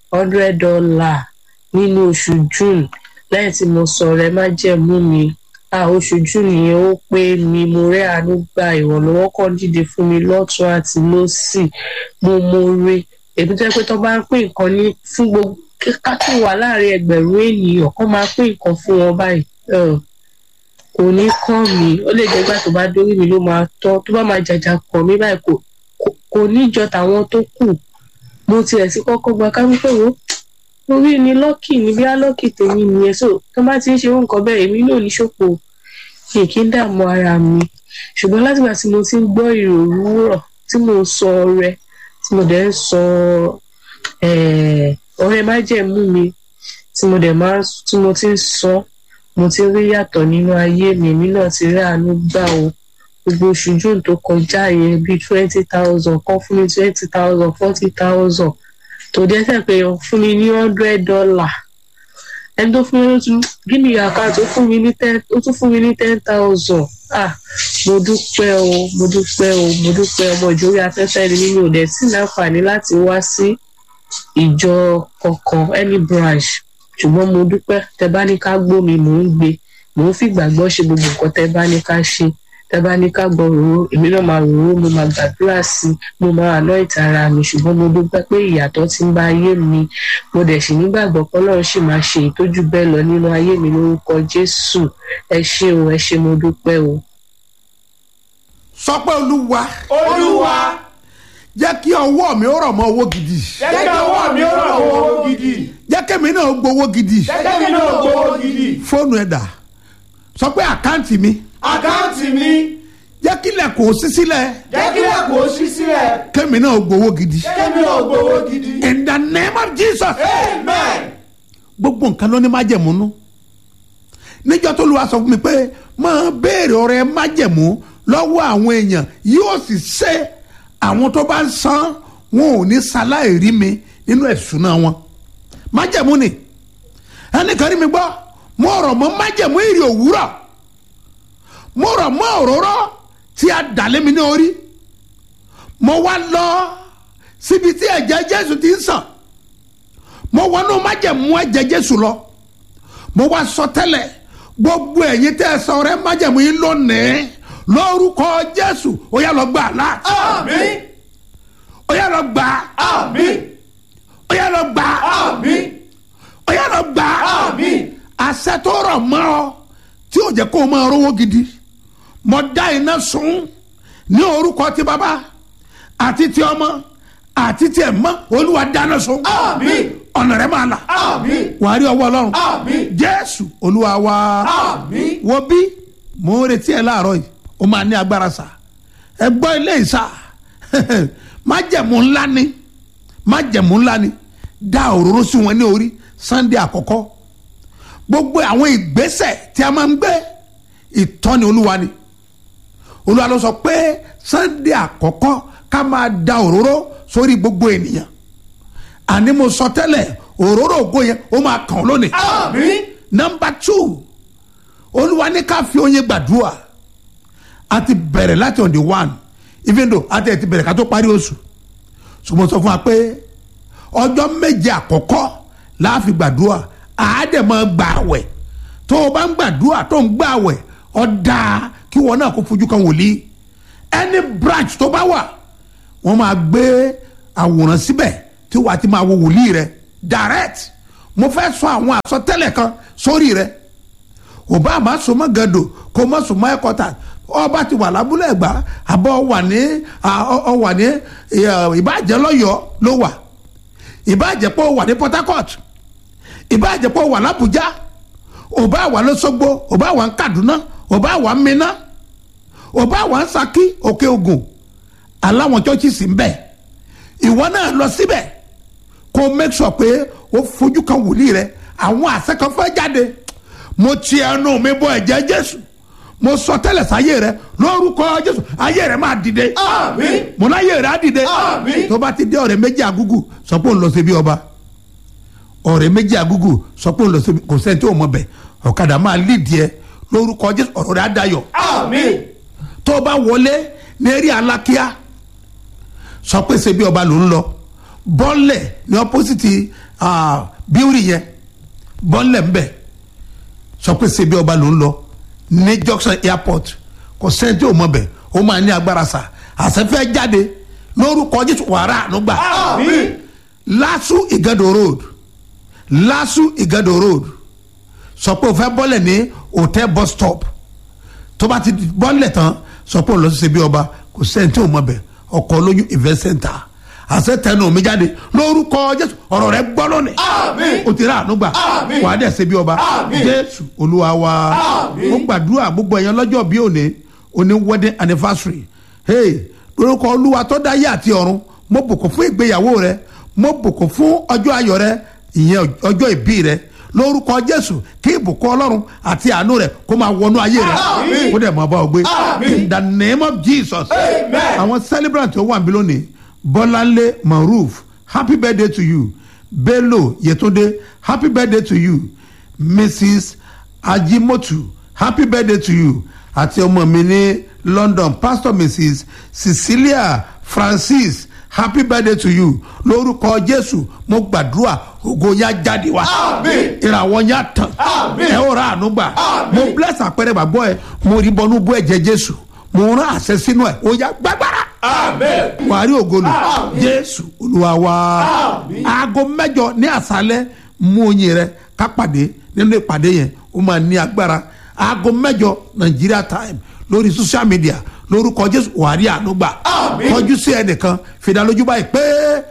hundred dollar nínú oṣù june lẹ́yìn tí mo sọ rẹ má jẹ̀mú mi a oṣù june yẹn ó pé mi mo rẹ́ àánú gba ìrànlọ́wọ́ kan dìde fún mi lọ́tún àti lọ́sì mo mo re èmi tó yẹ pé tó bá ń pín nǹkan ní fún gbogbo ká tó wà láàrin ẹgbẹ̀rún ènìyàn kó máa pín nǹkan fún wọn báyìí kò ní kàn mí ó lè jẹ́ gbà tó bá dórí mi ló máa tọ́ tó bá máa jàjà kàn mí báyìí kò kò níjọ tàwọn tó kù mo tiẹ̀ sí kọ́kọ́ gba ká wípé wo orí ni lọ́kì ni bí á lọ́kì tèmi nìyẹn so tó bá ti ń ṣe nǹkan bẹ́ẹ̀ èmi náà ní ṣòpò kì í kí ń dààmú ara mi ṣùgbọ́n látìgbà tí mo ti ń gbọ́ ìrò òwúrọ̀ tí mo sọ ọrẹ tí mo dẹ̀ ń sọ ọrẹ májẹ̀mú mi tí mo dẹ̀ máa tí mo ti ń sọ mo ti rí yàtọ̀ nínú ayé mi èmi náà ti rí àánú gbà o gbogbo oṣù june tó kọjá yẹn bíi twenty thousand kan fún mi twenty thousand forty thousand tó dẹ́sẹ̀ pé fún mi ní hundred dollar ẹni tó fún mi ló tún gíní àká tó fún mi ní ten ó tún fún mi ní ten thousand ah mo dúpẹ́ o mo dúpẹ́ o mo dúpẹ́ ọmọ ìjòyè afẹ́fẹ́ ni nínú òde sí láǹfààní láti wá sí ìjọ kankan any branch ṣùgbọ́n mo dúpẹ́ tẹ bá ní ká gbó mi mò ń gbé mò ń fìgbàgbọ́ ṣe gbogbo nǹkan tẹ bá ní ká ṣe tẹ bá ní ká gbọ́ òróró èmi náà máa ròró mo máa gbàdúrà sí mo máa àná ìtara mi ṣùgbọ́n mo dúpẹ́ pé ìyàtọ̀ ti ń bá ayé mi mo dẹ̀ sì nígbàgbọ́ pé ọlọ́run sì máa ṣe ìtọ́jú bẹ́ẹ̀ lọ nínú ayé mi lórúkọ jésù ẹ ṣé o ẹ ṣé mo dúpẹ́ o. sọ pé olúwa olúwa jẹ́ kí ọwọ́ mi ó rọ̀ mọ́ owó gidi jẹ́ kí ọwọ́ mi ó rọ̀ owó gidi jẹ́ kẹ́mi náà gbowó gidi jẹ́ kí náà gbowó gidi fóònù ẹ̀ dà sọ pé àkáǹtì mi àkáǹtì mi jẹ́ kílẹ̀ kò sí sílẹ̀ jẹ́ kí lẹ́kọ̀ọ́ ṣí sílẹ̀ kẹ́mi náà gbowó gidi kẹ́mi náà gbowó gidi in the name of jesus amen gbogbo nǹkan ló ní májẹ̀mú nú níjọ́ tó lu wa sọ fún mi pé máa béèrè ọ̀rẹ́ májẹ̀mú lọ́wọ́ àwọn èèyàn yóò sì ṣe àwọn tó bá ń san wọn ò ní ṣaláì rí mi nínú ẹ̀sùnà wọn májẹ̀mú ni ẹnìkan rí mi gbọ́ mo rọ̀ mọ́ májẹ̀mú ìrì òwúrọ̀ mo rọ̀ mọ́ òróró tí a dà lé mi ní orí mo wá lọ síbi tí ẹ̀jẹ̀ jésù ti ń sàn mo wọnú májẹ̀mú ẹ̀jẹ̀ jésù lọ mo wá sọ tẹ́lẹ̀ gbogbo ẹ̀yin tẹ́ ẹ sọ rẹ májẹ̀mú yín lónìí lórúkọ jésù ó yá lọ gbà láti àmín ó yá lọ gbà àmín ó yá lọ gbà àmín ó yá lọ gbà àmín àṣẹ tó rọ̀ mọ́ ọ tí ò jẹ́ kó o máa rówó gidi mo dá iná sun ní orúkọ ti bàbá àti ti ọmọ àti ti ẹ̀mọ́ olúwa dáná sun àmín ọ̀nà rẹ̀ máa là àmín wàá rí ọwọ́ ọlọ́run àmín jésù olúwa wa àmín wo bí mo ń retí ẹ láàárọ̀ yìí ó máa ní agbára sá ẹ gbọ́ ilé ìsà májẹ̀mú ńlá ni májẹ̀mú ńlá ni dá òróró sí wọn ní orí sunday àkọ́kọ́ gbogbo àwọn ìgbésẹ̀ tí a máa ń gbé ìtọ́ni olúwa ni olúwa ló sọ pé sunday àkọ́kọ́ ká máa da òróró sórí gbogbo ènìyàn àní mo sọ tẹ́lẹ̀ òróró ògo yẹn ó máa kàn ọ́ lónìí àmín number two olúwa ní ká fi oyin gbàdúrà a ti bẹ̀rẹ̀ láti on the one even though a ti ẹ̀ ti bẹ̀rẹ̀ ká tó parí oṣù ṣùgbọ́n sọ fún wa pé ọjọ́ méje àkọ́kọ́ la fi gbàdúrà àádẹ́mọ̀ gbààwẹ̀ tó o bá ń gbàdúrà tó ń gbààwẹ̀ ó dáa kí wọn náà kó fojú kan wòlíì any branch tó bá wà wọ́n máa gbé àwòrán síbẹ̀ tí wàá ti máa wo wòlíì rẹ direct mo fẹ́ sọ àwọn àsọtẹ́lẹ̀ kan sórí rẹ ò bá má so mọ́ gàdò kó má so mọ́ ẹ̀kọ́ta ọba ti wà lábúlé ẹ̀gbá àbọ̀ wà ní ọ wà ní ìbàjẹ́ lọ́yọ̀ọ́ ló wà ìbàjẹ́ pé ó wà ní Port Harcourt ìbàjẹ́ pé ó wà l'Abuja ò bá wà lọ́sọ́gbó ò bá wà ní Kaduna ò bá wà ní Minna ò bá wà ní Ṣakí Òkè Ògùn aláwọn chọ́ọ̀chì sì ń bẹ̀ ìwọ náà lọ síbẹ̀ kó make sure pé ó fojú kan wòlíì rẹ àwọn àṣẹ kan fẹ́ jáde mo ti ẹnu mi bọ ẹ̀jẹ̀ Jésù mo sọ tẹ́lẹ̀ sáyé rẹ lórúkọ Jésù ayé rẹ máa dìde àmín mo láyé rẹ á dìde Àmín. tó bá ti dé ọ̀rẹ́ méjì àgúgù sọ pé òun lọ sí bí ọba ọ̀rẹ́ méjì àgúgù sọ pé òun lọ sí bí kò sẹ́ni tí ò mọ̀ bẹ̀ ọ̀kadà máa lídìí ẹ lórúkọ Jésù ọ̀rọ̀ rẹ á dayọ̀ àmín tó bá wọlé ní eré alákíá sọ pé ṣe bí ọba ló ń lọ bọ́ọ̀lẹ̀ ní opposite bíórì yẹn bọ́ọ̀lẹ̀ ń bẹ̀ sọ pé ṣebí ọba ló ń lọ ní junction airport kò sẹ́ni tí ò mọ̀ bẹ̀ ó máa ní agbára sà àṣẹfẹ́ jáde lórúkọ jésù wàrà ànúgbà Àmín. lásù ìgàdò road lásù ìgàdò road sọ pé o fẹ́ bọ́lẹ̀ ní hotel bus stop tó bá ti bọ́lẹ̀ tán sọ pé o lọ sí ṣebí ọba kò sẹ́ni tí ò mọ̀ bẹ̀ ọkọ̀ olóyún event center àṣẹ tẹnu mi jáde lórúkọ jésù ọ̀rọ̀ rẹ gbọ́ lónìí Àmín. o ti rà ànúgbà Àmín. wà á dẹ̀ ṣebí ọba Àmín. jésù olúwa wa Àmín. mo gbàdúrà gbogbo ẹ̀yàn lọ́jọ́ bí òní òní wedding anniversary hey lórúkọ olúwa tó dá yé àti ọ̀run mo bùkún fún ìgbéyàwó rẹ mo bùkún fún ọjọ́ ayọ̀ rẹ ìyẹn ọjọ́ ìbí rẹ lórúkọ jésù kí ìbùkún ọlọ́run àti àánú rẹ kó máa wọnú ayé rẹ Àmín. kó dẹ̀ máa bá ọ gbé Àmín. in the name of jesus Amen. àwọn celebrant tó wà níbí lónìí bọ́láńlé maruf happy birthday to you bello yetunde happy birthday to you mrs ajimotu happy birthday to you àti ọmọ mi ní london pastor mrs cecilia francis happy birthday to you lórúkọ jésù mo gbàdúrà ògo yá jáde wá Àmín. ìràwọ̀ yá tàn Àmín. ẹ ó ra àánú gbà Àmín. mo bless àpẹẹrẹ gbàgbọ́ ẹ mo rí bọnú bú ẹ̀jẹ̀ jésù mo rán àṣẹ sínú ẹ ó yá gbàgbára Amen. wàá rí ògolo Àmín. jésù olúwa wa Àmín. aago mẹjọ ní àṣálẹ mú oyin rẹ ká pàdé nínú ìpàdé yẹn ó máa ní agbára aago mẹjọ nigeria time lórí social media lórúkọ jésù wàá rí àánú gbà Àmín. kọjú sí ẹnìkan fìdálójú báyìí pé.